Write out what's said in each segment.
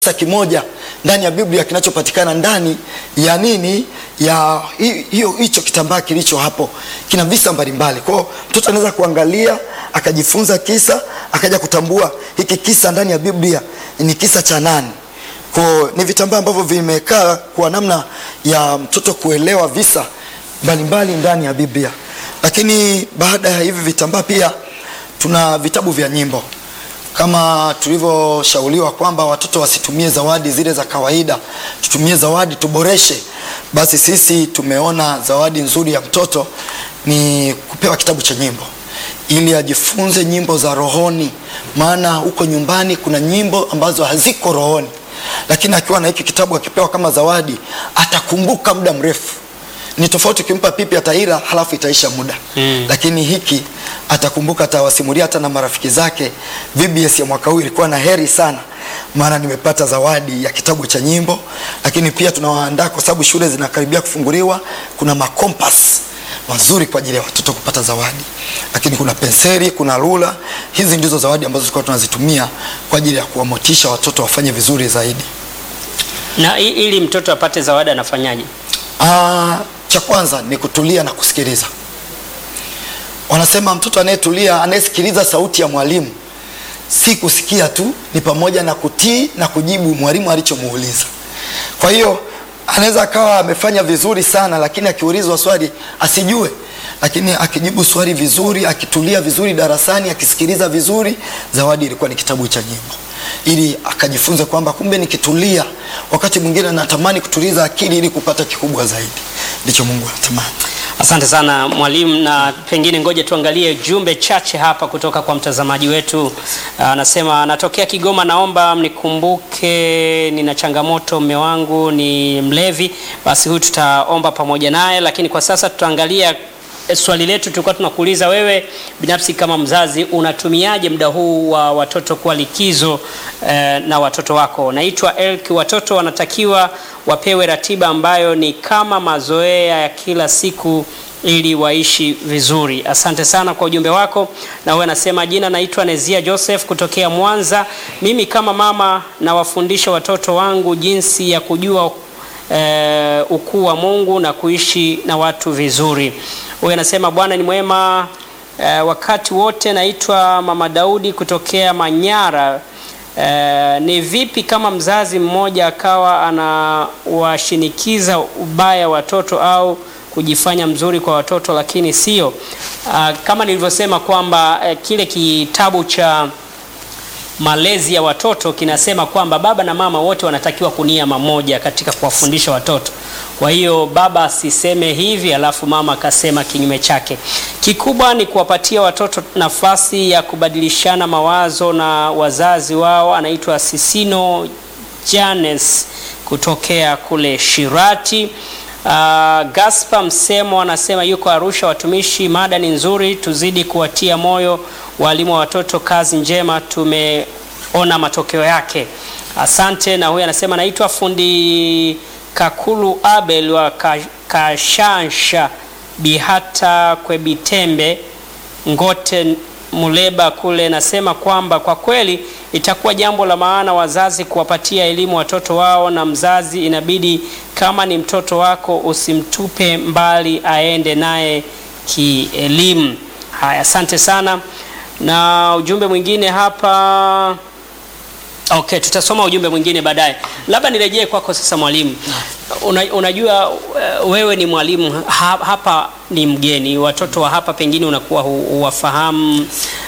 kisa kimoja ndani ya Biblia kinachopatikana ndani ya nini ya hi- hiyo hicho kitambaa kilicho hapo, kina visa mbalimbali. Kwa hiyo mtoto anaweza kuangalia akajifunza kisa akaja kutambua hiki kisa ndani ya Biblia ni kisa cha nani. Kwa hiyo ni vitambaa ambavyo vimekaa kwa namna ya mtoto kuelewa visa mbalimbali ndani ya Biblia. Lakini baada ya hivi vitambaa pia tuna vitabu vya nyimbo kama tulivyoshauriwa kwamba watoto wasitumie zawadi zile za kawaida, tutumie zawadi tuboreshe. Basi sisi tumeona zawadi nzuri ya mtoto ni kupewa kitabu cha nyimbo ili ajifunze nyimbo za rohoni, maana huko nyumbani kuna nyimbo ambazo haziko rohoni, lakini akiwa na hiki kitabu akipewa kama zawadi atakumbuka muda mrefu. Ni tofauti ukimpa pipi ataira halafu itaisha muda Mm. lakini hiki atakumbuka, atawasimulia hata na marafiki zake. VBS ya mwaka huu ilikuwa na heri sana, maana nimepata zawadi ya kitabu cha nyimbo. Lakini pia tunawaandaa kwa sababu shule zinakaribia kufunguliwa, kuna makompas mazuri kwa ajili ya watoto kupata zawadi, lakini kuna penseli, kuna rula. Hizi ndizo zawadi ambazo tulikuwa tunazitumia kwa ajili ya kuwamotisha watoto wafanye vizuri zaidi. Na i- ili mtoto apate zawadi anafanyaje? Ah, cha kwanza ni kutulia na kusikiliza. Wanasema mtoto anayetulia, anayesikiliza sauti ya mwalimu, si kusikia tu, ni pamoja na kutii na kujibu mwalimu alichomuuliza. Kwa hiyo anaweza akawa amefanya vizuri sana, lakini akiulizwa swali asijue, lakini akijibu swali vizuri, akitulia vizuri darasani, akisikiliza vizuri, zawadi ilikuwa ni kitabu cha nyimbo, ili akajifunza kwamba kumbe nikitulia, wakati mwingine natamani kutuliza akili ili kupata kikubwa zaidi. Ndicho Mungu anatamani. Asante sana mwalimu, na pengine ngoja tuangalie jumbe chache hapa kutoka kwa mtazamaji wetu. Anasema anatokea Kigoma, naomba mnikumbuke, nina changamoto, mme wangu ni mlevi. Basi huyu tutaomba pamoja naye, lakini kwa sasa tutaangalia eh, swali letu. Tulikuwa tunakuuliza wewe binafsi kama mzazi unatumiaje muda huu wa watoto kuwa likizo eh, na watoto wako. Naitwa Elk. Watoto wanatakiwa wapewe ratiba ambayo ni kama mazoea ya kila siku ili waishi vizuri. Asante sana kwa ujumbe wako. Na wewe anasema jina, naitwa Nezia Joseph kutokea Mwanza. Mimi kama mama nawafundisha watoto wangu jinsi ya kujua eh, ukuu wa Mungu na kuishi na watu vizuri. Huyu anasema Bwana ni mwema eh, wakati wote. Naitwa Mama Daudi kutokea Manyara. Eh, ni vipi kama mzazi mmoja akawa anawashinikiza ubaya watoto au kujifanya mzuri kwa watoto lakini sio? Ah, kama nilivyosema kwamba eh, kile kitabu cha malezi ya watoto kinasema kwamba baba na mama wote wanatakiwa kunia mamoja katika kuwafundisha watoto. Kwa hiyo baba asiseme hivi alafu mama akasema kinyume chake. Kikubwa ni kuwapatia watoto nafasi ya kubadilishana mawazo na wazazi wao. Anaitwa Sisino Janes kutokea kule Shirati. Uh, Gaspar Msemo anasema yuko Arusha. Watumishi, mada ni nzuri, tuzidi kuwatia moyo walimu wa watoto. Kazi njema, tumeona matokeo yake. Asante. Na huyu anasema naitwa fundi Kakulu Abel wa Ka- Kashansha Bihata Kwebitembe Ngote Muleba kule, nasema kwamba kwa kweli itakuwa jambo la maana wazazi kuwapatia elimu watoto wao, na mzazi inabidi kama ni mtoto wako usimtupe mbali, aende naye kielimu. Haya, asante sana. Na ujumbe mwingine hapa Okay, tutasoma ujumbe mwingine baadaye. Labda nirejee kwako sasa mwalimu. Una, unajua uh, wewe ni mwalimu ha, hapa ni mgeni, watoto wa hapa pengine unakuwa hu- huwafahamu,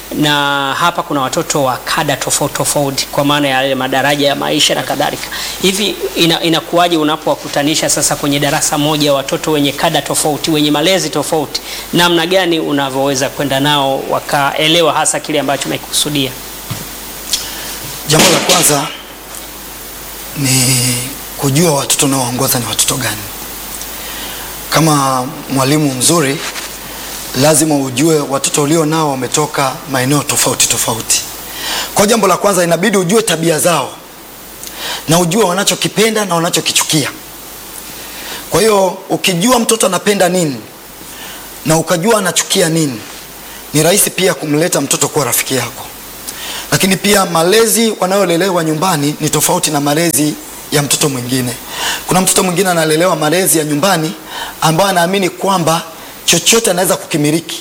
na hapa kuna watoto wa kada tofauti tofauti, kwa maana ya yale madaraja ya maisha na kadhalika. Hivi ina, inakuwaje unapowakutanisha sasa kwenye darasa moja watoto wenye kada tofauti, wenye malezi tofauti, namna gani unavyoweza kwenda nao wakaelewa hasa kile ambacho umekusudia? Jambo la kwanza ni kujua watoto unaoongoza ni watoto gani. Kama mwalimu mzuri, lazima ujue watoto ulio nao wametoka maeneo tofauti tofauti. Kwa jambo la kwanza, inabidi ujue tabia zao na ujue wanachokipenda na wanachokichukia. Kwa hiyo ukijua mtoto anapenda nini na ukajua anachukia nini, ni rahisi pia kumleta mtoto kuwa rafiki yako. lakini pia malezi wanayolelewa nyumbani ni tofauti na malezi ya mtoto mwingine. Kuna mtoto mwingine analelewa malezi ya nyumbani ambayo anaamini kwamba chochote anaweza kukimiliki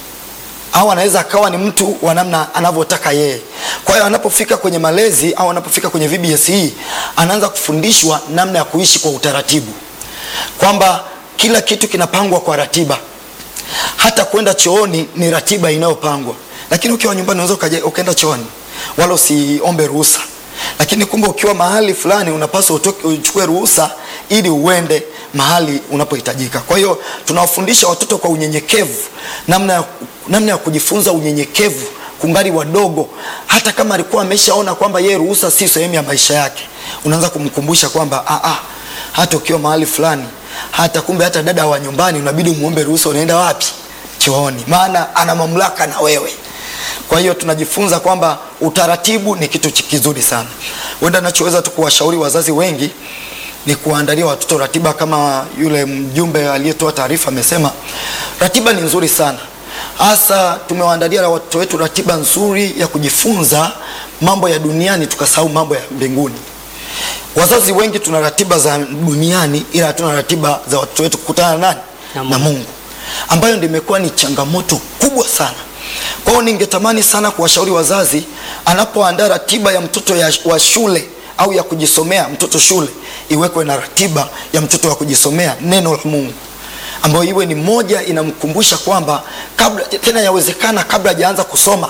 au anaweza akawa ni mtu wa namna anavyotaka yeye. Kwa hiyo anapofika kwenye malezi au anapofika kwenye VBS hii anaanza kufundishwa namna ya kuishi kwa utaratibu, kwamba kila kitu kinapangwa kwa ratiba, hata kwenda chooni ni ratiba inayopangwa. Lakini ukiwa nyumbani unaweza ukaja- ukaenda chooni wala usiombe ruhusa, lakini kumbe ukiwa mahali fulani unapaswa utoke uchukue ruhusa ili uende mahali unapohitajika. Kwa hiyo tunawafundisha watoto kwa unyenyekevu, namna ya, namna ya kujifunza unyenyekevu kungali wadogo. Hata kama alikuwa ameshaona kwamba yeye ruhusa si sehemu ya maisha yake, unaanza kumkumbusha kwamba ah, ah, hata ukiwa mahali fulani, hata kumbe hata dada wa nyumbani unabidi umuombe ruhusa, unaenda wapi? Chooni, maana ana mamlaka na wewe. Kwa hiyo tunajifunza kwamba utaratibu ni kitu chi- kizuri sana. Wenda nachoweza tu kuwashauri wazazi wengi ni kuwaandalia watoto ratiba, kama yule mjumbe aliyetoa taarifa amesema, ratiba ni nzuri sana, hasa tumewaandalia watoto wetu ratiba nzuri ya kujifunza mambo ya duniani, tukasahau mambo ya mbinguni. Wazazi wengi tuna ratiba za duniani, ila hatuna ratiba za watoto wetu kukutana na nani? Na Na Mungu. Mungu, ambayo ndio imekuwa ni changamoto kubwa sana. Kwa hiyo ningetamani sana kuwashauri wazazi, anapoandaa ratiba ya mtoto ya, wa shule au ya kujisomea mtoto shule, iwekwe na ratiba ya mtoto wa kujisomea neno la Mungu, ambayo iwe ni moja inamkumbusha kwamba kabla tena, yawezekana kabla hajaanza kusoma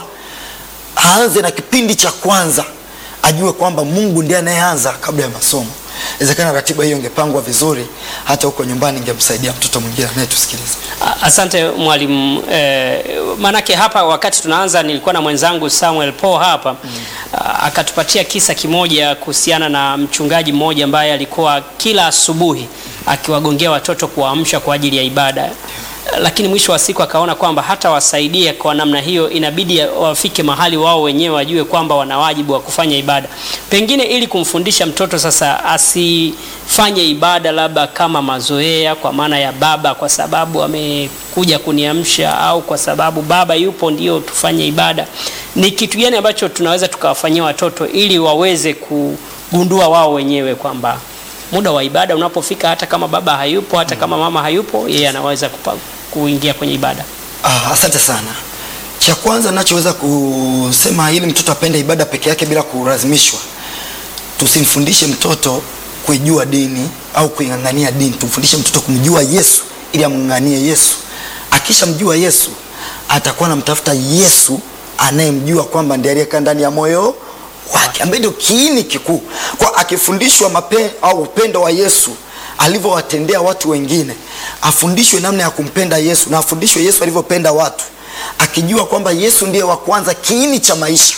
aanze na kipindi cha kwanza, ajue kwamba Mungu ndiye anayeanza kabla ya masomo. Inawezekana ratiba hiyo ingepangwa vizuri, hata huko nyumbani ingemsaidia mtoto mwingine anayetusikiliza. A- Asante mwalimu. Eh, maanake hapa wakati tunaanza nilikuwa na mwenzangu Samuel Paul hapa A- akatupatia kisa kimoja kuhusiana na mchungaji mmoja ambaye alikuwa kila asubuhi akiwagongea watoto kuwaamsha kwa ajili ya ibada, lakini mwisho wa siku akaona kwamba hata wasaidie kwa namna hiyo, inabidi wafike mahali wao wenyewe wajue kwamba wana wajibu wa kufanya ibada, pengine ili kumfundisha mtoto sasa asifanye ibada labda kama mazoea, kwa maana ya baba, kwa sababu amekuja kuniamsha, au kwa sababu baba yupo ndio tufanye ibada. Ni kitu gani ambacho tunaweza tukawafanyia watoto ili waweze kugundua wao wenyewe kwamba muda wa ibada unapofika, hata kama baba hayupo, hata kama mama hayupo, yeye anaweza kupa, kuingia kwenye ibada. Ah, asante sana. Cha kwanza nachoweza kusema ili mtoto apende ibada peke yake bila kulazimishwa, tusimfundishe mtoto kuijua dini au kuing'ang'ania dini. Tumfundishe mtoto kumjua Yesu ili amng'ang'anie Yesu. Akishamjua Yesu, atakuwa anamtafuta Yesu anayemjua kwamba ndiye aliyekaa ndani ya moyo wake, ambaye ndio kiini kikuu. Kwa akifundishwa mape au upendo wa Yesu alivyowatendea watu wengine, afundishwe namna ya kumpenda Yesu na afundishwe Yesu alivyopenda watu, akijua kwamba Yesu ndiye wa kwanza, kiini cha maisha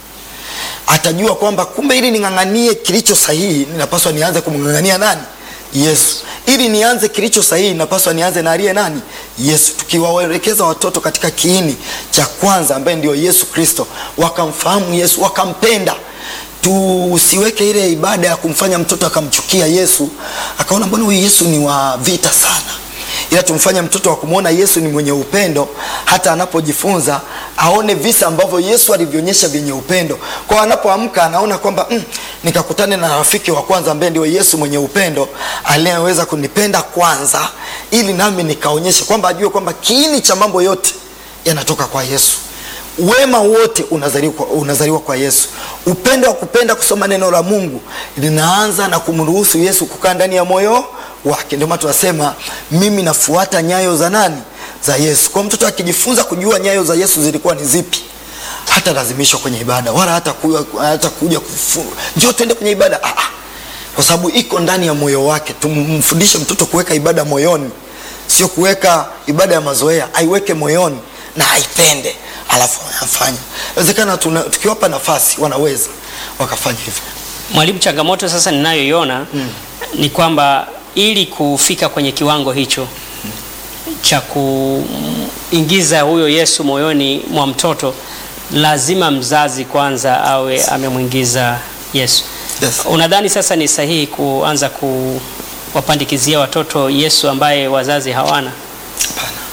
atajua kwamba kumbe ili ning'ang'anie kilicho sahihi ninapaswa nianze kumng'ang'ania nani? Yesu. Ili nianze kilicho sahihi ninapaswa nianze na aliye nani? Yesu. Tukiwaelekeza watoto katika kiini cha kwanza ambaye ndio Yesu Kristo, wakamfahamu Yesu, wakampenda. Tusiweke ile ibada ya kumfanya mtoto akamchukia Yesu, akaona mbona huyu Yesu ni wa vita sana ila tumfanye mtoto wa kumwona Yesu ni mwenye upendo, hata anapojifunza aone visa ambavyo Yesu alivyoonyesha vyenye upendo. Kwa anapoamka anaona kwamba mm, nikakutane na rafiki wa kwanza ambaye ndio Yesu mwenye upendo aliyeweza kunipenda kwanza, ili nami nikaonyesha kwamba ajue kwamba kiini cha mambo yote yanatoka kwa Yesu. Wema wote unazaliwa kwa, unazaliwa kwa Yesu. Upendo wa kupenda kusoma neno la Mungu linaanza na kumruhusu Yesu kukaa ndani ya moyo wake. Ndio maana tunasema mimi nafuata nyayo za nani? Za Yesu. Kwa mtoto akijifunza kujua nyayo za Yesu zilikuwa ni zipi, hata lazimishwa kwenye ibada wala hata kuja, hata kuja kufu, njoo tuende kwenye ibada ah, ah. Kwa sababu iko ndani ya moyo wake. Tumfundishe mtoto kuweka ibada moyoni, sio kuweka ibada ya mazoea. Aiweke moyoni na aipende, alafu anafanya. Inawezekana tuna- tukiwapa nafasi wanaweza wakafanya hivyo. Mwalimu, changamoto sasa ninayoiona ni kwamba ili kufika kwenye kiwango hicho cha kuingiza huyo Yesu moyoni mwa mtoto, lazima mzazi kwanza awe amemwingiza Yesu. Yes. Unadhani sasa ni sahihi kuanza kuwapandikizia watoto Yesu ambaye wazazi hawana?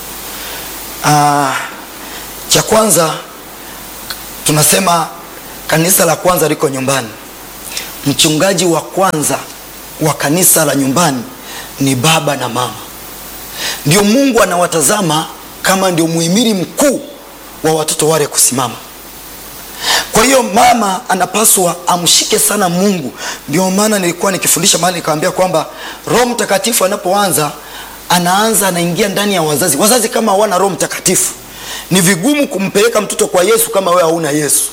Ah, cha kwanza tunasema kanisa la kwanza liko nyumbani. Mchungaji wa kwanza wa kanisa la nyumbani ni baba na mama. Ndio Mungu anawatazama kama ndio muhimili mkuu wa watoto wale kusimama. Kwa hiyo mama anapaswa amshike sana Mungu. Ndio maana nilikuwa nikifundisha mahali nikamwambia kwamba Roho Mtakatifu anapoanza anaanza anaingia ndani ya wazazi. Wazazi kama hawana Roho Mtakatifu ni vigumu kumpeleka mtoto kwa Yesu kama wewe hauna Yesu.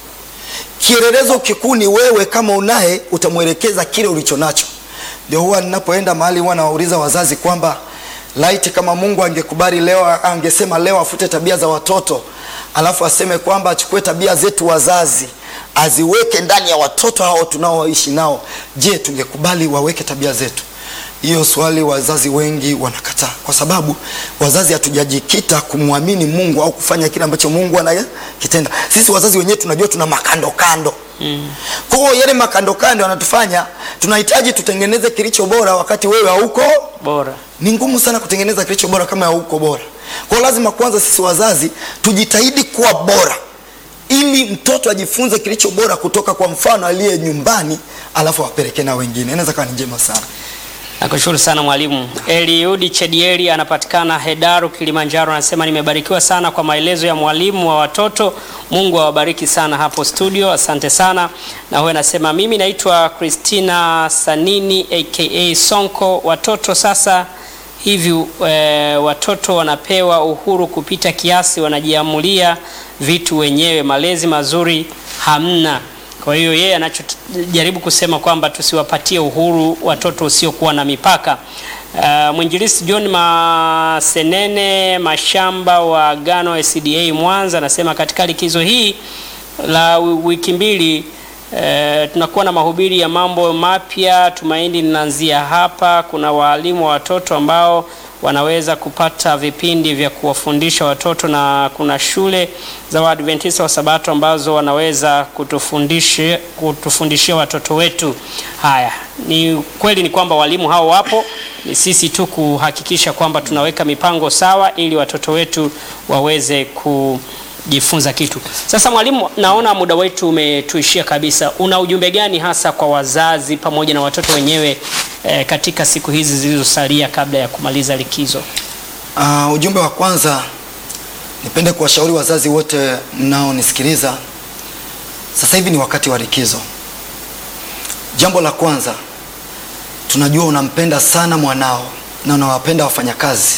Kielelezo kikuu ni wewe, kama unaye utamwelekeza kile ulicho nacho. Ndio huwa ninapoenda mahali huwa nawauliza wazazi kwamba laiti kama Mungu angekubali leo, angesema leo afute tabia za watoto, alafu aseme kwamba achukue tabia zetu wazazi aziweke ndani ya watoto hao tunaoishi nao, je, tungekubali waweke tabia zetu? Hiyo swali wazazi wengi wanakataa, kwa sababu wazazi hatujajikita kumwamini Mungu au kufanya kile ambacho Mungu anakitenda. Sisi wazazi wenyewe tunajua tuna makando kando mm. Kwa hiyo yale makando kando yanatufanya tunahitaji tutengeneze kilicho bora, wakati wewe hauko bora. ni ngumu sana kutengeneza kilicho bora kama hauko bora. Kwa hiyo lazima kwanza sisi wazazi tujitahidi kuwa bora, ili mtoto ajifunze kilicho bora kutoka kwa mfano aliye nyumbani, alafu apeleke na wengine. Inaweza kuwa ni njema sana. Nakushukuru sana mwalimu. Eliudi Chedieli anapatikana Hedaru, Kilimanjaro, anasema nimebarikiwa sana kwa maelezo ya mwalimu wa watoto. Mungu awabariki sana hapo studio, asante sana. Na huyo anasema mimi naitwa Christina Sanini aka Sonko. Watoto sasa hivi e, watoto wanapewa uhuru kupita kiasi, wanajiamulia vitu wenyewe, malezi mazuri hamna. Kwa hiyo yeye anachojaribu kusema kwamba tusiwapatie uhuru watoto usiokuwa na mipaka. Uh, mwinjilisi John Masenene Mashamba wa Agano SDA Mwanza anasema katika likizo hii la wiki mbili uh, tunakuwa na mahubiri ya mambo mapya. Tumaini linaanzia hapa. Kuna waalimu wa watoto ambao wanaweza kupata vipindi vya kuwafundisha watoto na kuna shule za Waadventista wa Sabato ambazo wanaweza kutufundisha kutufundishia watoto wetu. Haya, ni kweli ni kwamba walimu hao wapo, ni sisi tu kuhakikisha kwamba tunaweka mipango sawa ili watoto wetu waweze kujifunza kitu. Sasa mwalimu, naona muda wetu umetuishia kabisa. Una ujumbe gani hasa kwa wazazi pamoja na watoto wenyewe eh, katika siku hizi zilizosalia kabla ya kumaliza likizo? Uh, ujumbe wa kwanza nipende kuwashauri wazazi wote mnaonisikiliza, sasa hivi ni wakati wa likizo. Jambo la kwanza, tunajua unampenda sana mwanao na unawapenda wafanyakazi.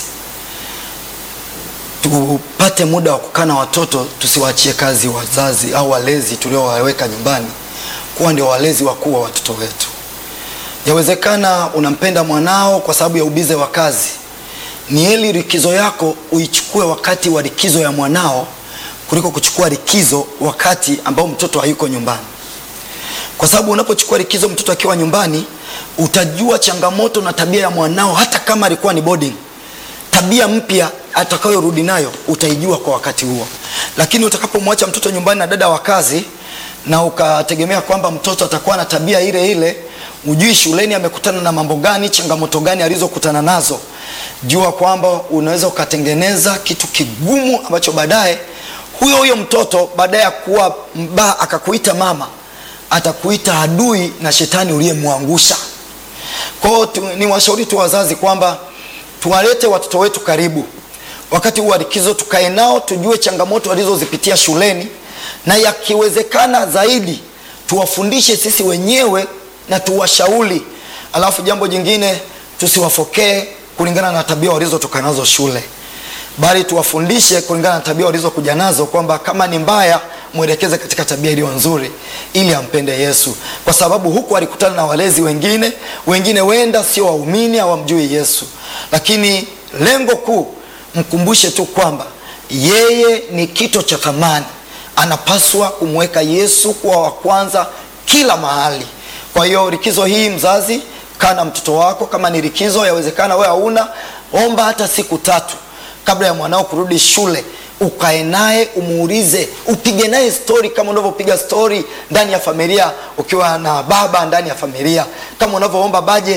Tupate muda wa kukaa na watoto, tusiwaachie kazi wazazi au walezi tuliowaweka nyumbani kuwa ndio walezi wakuu wa watoto wetu. Yawezekana unampenda mwanao kwa sababu ya ubize wa kazi. Ni heri likizo yako uichukue wakati wa likizo ya mwanao kuliko kuchukua likizo wakati ambao mtoto hayuko nyumbani, kwa sababu unapochukua likizo mtoto akiwa nyumbani, utajua changamoto na tabia ya mwanao, hata kama alikuwa ni boarding. Tabia mpya atakayorudi nayo utaijua kwa wakati huo, lakini utakapomwacha mtoto nyumbani na dada wa kazi na ukategemea kwamba mtoto atakuwa na tabia ile ile Ujui shuleni amekutana na mambo gani, changamoto gani alizokutana nazo. Jua kwamba unaweza ukatengeneza kitu kigumu ambacho baadaye huyo huyo mtoto baadaye ya kuwa mbaya akakuita mama, atakuita adui na shetani uliyemwangusha. Kwa hiyo ni washauri tu wazazi kwamba tuwalete watoto wetu karibu wakati huu wa likizo, tukae nao, tujue changamoto walizozipitia shuleni, na yakiwezekana zaidi tuwafundishe sisi wenyewe na tuwashauri. Alafu jambo jingine, tusiwafokee kulingana na tabia walizotoka nazo shule, bali tuwafundishe kulingana na tabia walizokuja nazo, kwamba kama ni mbaya mwelekeze katika tabia iliyo nzuri, ili ampende Yesu, kwa sababu huku alikutana na walezi wengine, wengine wenda sio waumini, hawamjui Yesu, lakini lengo kuu mkumbushe tu kwamba yeye ni kito cha thamani, anapaswa kumweka Yesu kuwa wa kwanza kila mahali. Kwa hiyo likizo hii, mzazi, kaa na mtoto wako. Kama ni likizo, yawezekana wewe hauna, omba hata siku tatu kabla ya mwanao kurudi shule, ukae naye, umuulize, upige naye stori kama unavyopiga stori ndani ya familia, ukiwa na baba ndani ya familia, kama unavyoomba bajeti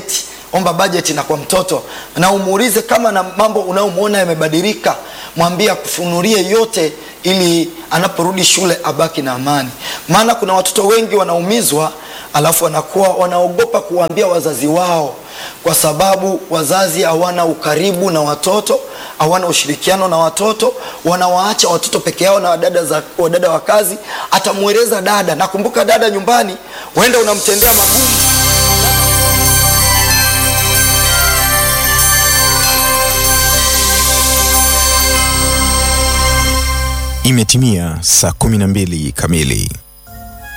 omba bajeti na kwa mtoto na umuulize kama na mambo unayomwona yamebadilika mwambie akufunulie yote ili anaporudi shule abaki na amani maana kuna watoto wengi wanaumizwa alafu wanakuwa wanaogopa kuwaambia wazazi wao kwa sababu wazazi hawana ukaribu na watoto hawana ushirikiano na watoto wanawaacha watoto peke yao na wadada, za, wadada wa kazi atamweleza dada nakumbuka dada nyumbani huenda unamtendea magumu Imetimia saa 12 kamili.